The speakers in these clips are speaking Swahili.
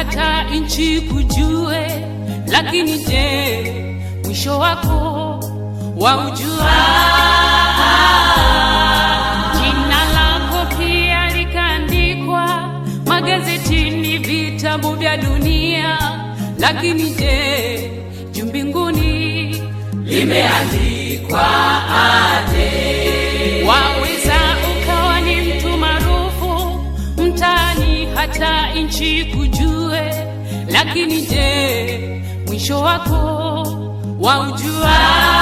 hata nchi kujue, lakini je, mwisho wako waujua? Jina lako pia likaandikwa magazetini, vitabu vya dunia, lakini je, juu mbinguni limeandikwa aje? Waweza ukawa ni mtu maarufu mtaani, hata nchi kujue, lakini je, mwisho wako waujua?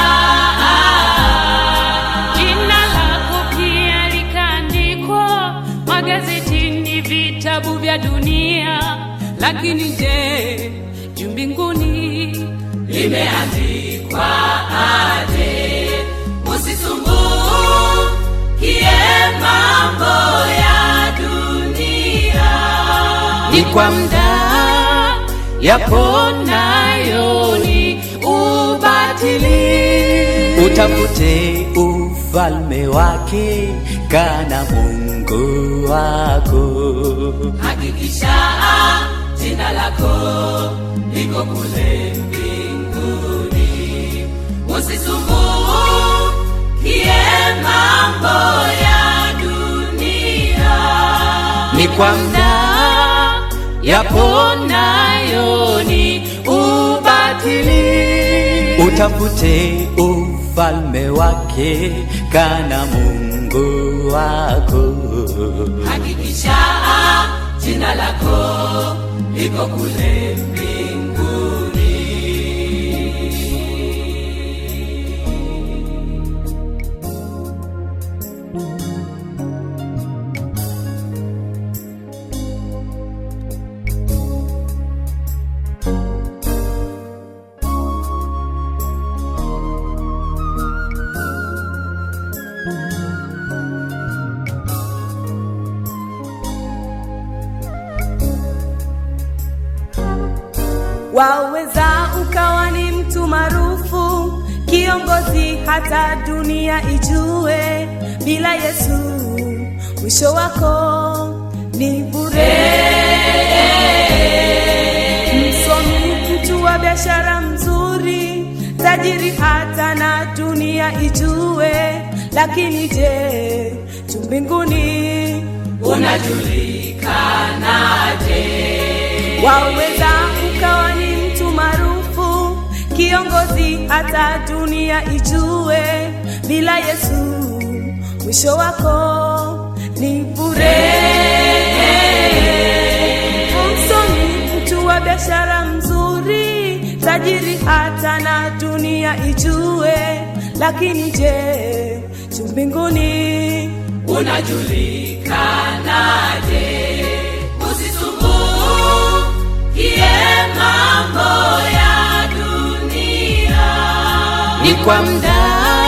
Jina lako pia likaandikwa magazetini, vitabu vya dunia, lakini je, juu mbinguni limeandikwa aje? Usisumbukie mambo ya dunia, ni kwa muda yaponayo ni ubatili. Utafute ufalme wake, kana Mungu wako. Hakikisha jina lako liko kule mbinguni, usisumbukie mambo ya dunia. Ni kwa muda yaponayo ni ubatili. utafute ufalme wake, kana Mungu wako. Hakikisha jina lako liko kule mbinguni. Waweza ukawa ni mtu maarufu, kiongozi, hata dunia ijue, bila Yesu mwisho wako ni bure. Msomi, mtu wa biashara mzuri, tajiri, hata na dunia ijue, lakini je, juu mbinguni Unajulikanaje? Waweza ukawa ni mtu maarufu, kiongozi, hata dunia ijue, bila Yesu mwisho wako ni bure. Msomi, mtu wa biashara mzuri, tajiri, hata na dunia ijue, lakini je, juu mbinguni Unajulikanaje? Usisumbukie mambo ya dunia, ni kwa muda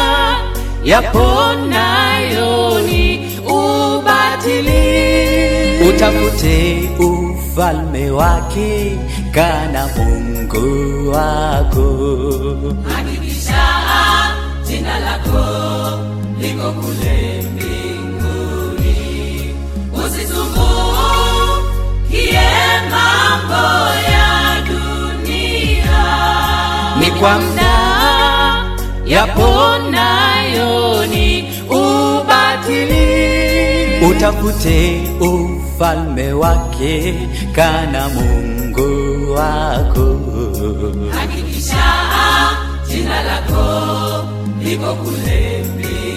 yaponayo ni ubatili. Utafute ufalme wake, kana Mungu wako. Hakikisha jina lako liko kule mbinguni, usisumbukie mambo ya dunia, Ni kwa muda yaponayo ni ubatili. utafute ufalme wake, kana Mungu wako. Hakikisha jina lako liko kule mbinguni,